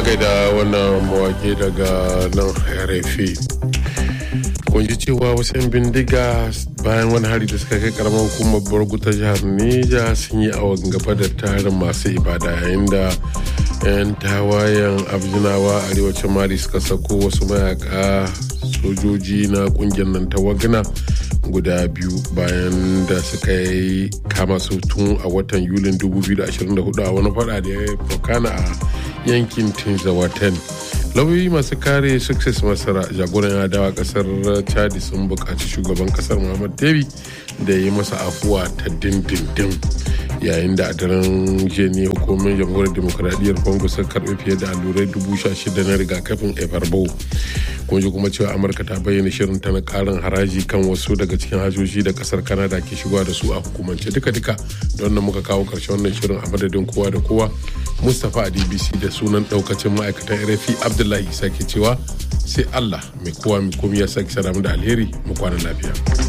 gaida wannan mawaki daga nan rfi kun ji cewa wasu 'yan bindiga bayan wani hari da suka kai karamar hukumar borgu ta jihar neja sun yi awon gaba da tarin masu ibada yayin da 'yan tawayen abjinawa arewacin mali suka sako wasu mayaka sojoji na kungiyar nan ta wagna guda biyu bayan da suka yi kama su tun a watan yulin 2024 a wani fada da ya fokana a yankin tinzawaten lauyoyi masu kare success masara jagoran adawa kasar chadi sun buƙaci shugaban kasar muhammad debi da ya yi masa afuwa ta dindindin yayin da a daren jiya ne hukumomin jamhuriyar demokuraɗiyyar congo sun karɓi fiye da allurai dubu sha shida na rigakafin ebarbo kun ji kuma cewa amurka ta bayyana shirin ta na karin haraji kan wasu daga cikin hajoji da kasar canada ke shigowa da su a hukumance duka-duka don nan muka kawo karshen wannan shirin a madadin kowa da kowa mustapha a dbc da sunan daukacin ma'aikatan rfi abdullahi isa ke cewa sai allah mai kowa mai komi ya sake sadamu da alheri mu kwana lafiya.